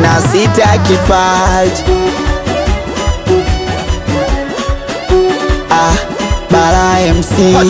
na sita kipaji ah, Bara MC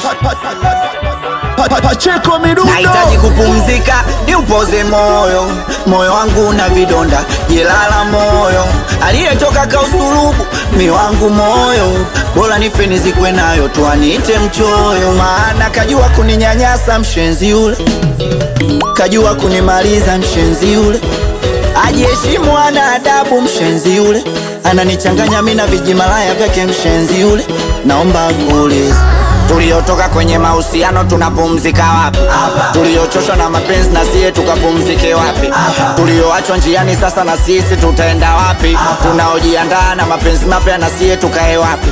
Pacheko midundo Nahitaji kupumzika, niupoze moyo, moyo wangu na vidonda, jelala moyo, aliyetoka kausulubu mi wangu moyo, bora nife nizikwe nayo, tuanite mchoyo, maana kajua kuninyanyasa mshenzi yule, kajua kunimaliza mshenzi yule, ajiheshimu ana adabu mshenzi yule, ananichanganya mi na vijimalaya vyake mshenzi yule, naomba kuuliza tuliotoka kwenye mahusiano tunapumzika wapi? Tuliochoshwa na mapenzi na siye tukapumzike wapi? Tulioachwa njiani sasa na sisi tutaenda wapi? Tunaojiandaa na mapenzi mapya na siye tukae wapi?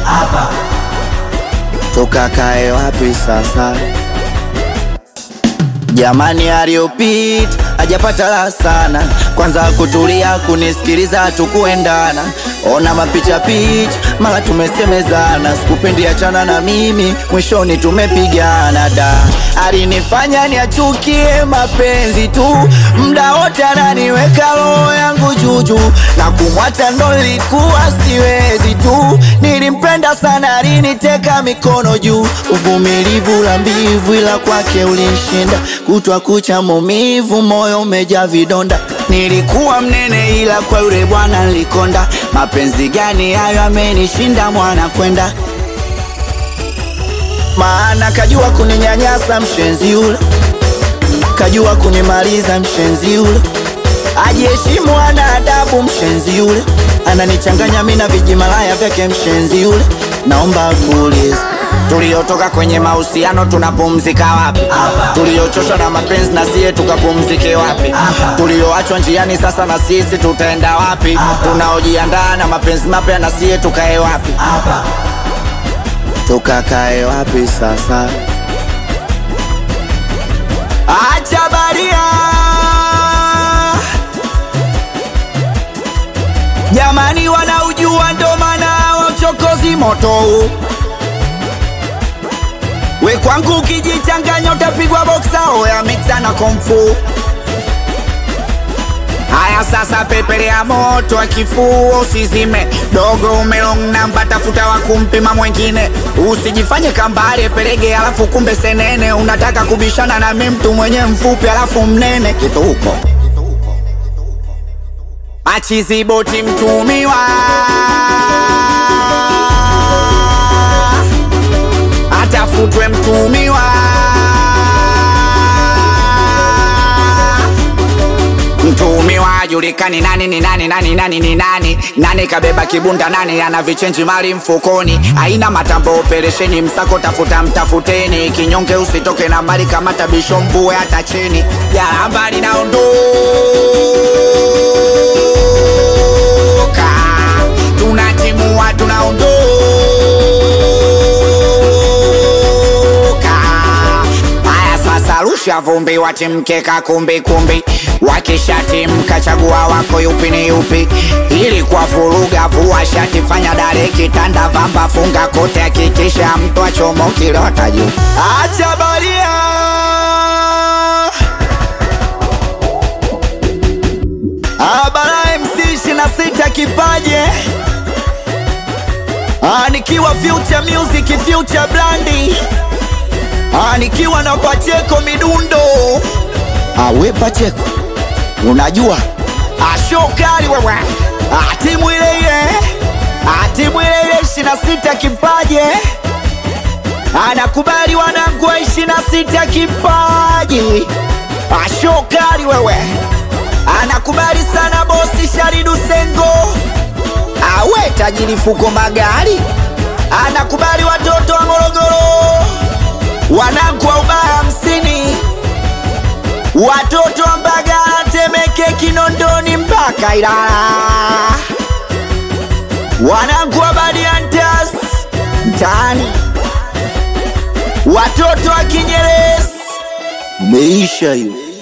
Tukakae wapi sasa? Jamani, aliyopita hajapata la sana, kwanza kutulia kunisikiliza, tukuendana ona mapicha picha, mara tumesemezana, sikupendi achana na mimi, mwishoni tumepigana. Da, alinifanya niachukie mapenzi tu, mda wote ananiweka roho yangu juju, na kumwacha ndo nilikuwa siwezi tu, nilimpenda sana, aliniteka mikono juu, uvumilivu la mbivu, ila kwake ulinshinda, kutwa kucha maumivu, moyo umejaa vidonda Nilikuwa mnene ila kwa yule bwana nilikonda. Mapenzi gani hayo amenishinda mwana kwenda, maana kajua kuninyanyasa mshenzi yule, kajua kunimaliza mshenzi yule, ajiheshimu ana adabu mshenzi yule, ananichanganya mi na vijimalaya vyake mshenzi yule. Naomba kuuliza tuliotoka kwenye mahusiano tunapumzika wapi? Tuliochoshwa na mapenzi na siye tukapumzike wapi? Tulioachwa njiani sasa na sisi tutaenda wapi? Tunaojiandaa na mapenzi mapya na siye tukae wapi? Tukakae wapi sasa? Acha baria jamani, wanaujua ndo maana wa uchokozi moto huu We kwangu ukijichanganya utapigwa boksa oya mixa na komfu. Haya sasa, pepele ya moto wa kifua usizime, dogo umelong namba, tafuta wa kumpima mwengine, usijifanye kambale pelege alafu kumbe senene, unataka kubishana na mimi mtu mwenye mfupi alafu mnene kituko achiziboti mtumiwa atafutwe mtumiwa mtumiwa ajulikani nani ni nani nani nani ni nani nani kabeba kibunda nani ana vichenji mali mfukoni aina matambo operesheni msako tafuta mtafuteni kinyonge usitoke na mbali kama tabisho mvue hata chini jaramba linaondoka tunatimua tunaondoka haya sasa rusha vumbi watimkeka kumbi kumbi wakishatimka chagua wako yupi ni yupi ili kwa vuruga vua shati fanya dare kitanda vamba funga kote hakikisha mtu achomoki lota juu acha baria Abara MC 26 kipaje Ah, nikiwa Future Music Future Blandi Ah, nikiwa na Pacheko midundo Ah, we Pacheko unajua Ah, show kali wewe Ah, timu ile ile Ah, timu ile ile 26 kipaje anakubali wanangu wa 26 kipaji Ah, show kali wewe anakubali sana bosi Sharidu Sengo awe tajiri fuko magari anakubali watoto wa Morogoro wanangu wa ubaya hamsini watoto wa Mbagala Temeke Kinondoni mpaka Ilala wanangu wa Badiantas mtaani watoto wa Kinyerezi meisha hiyo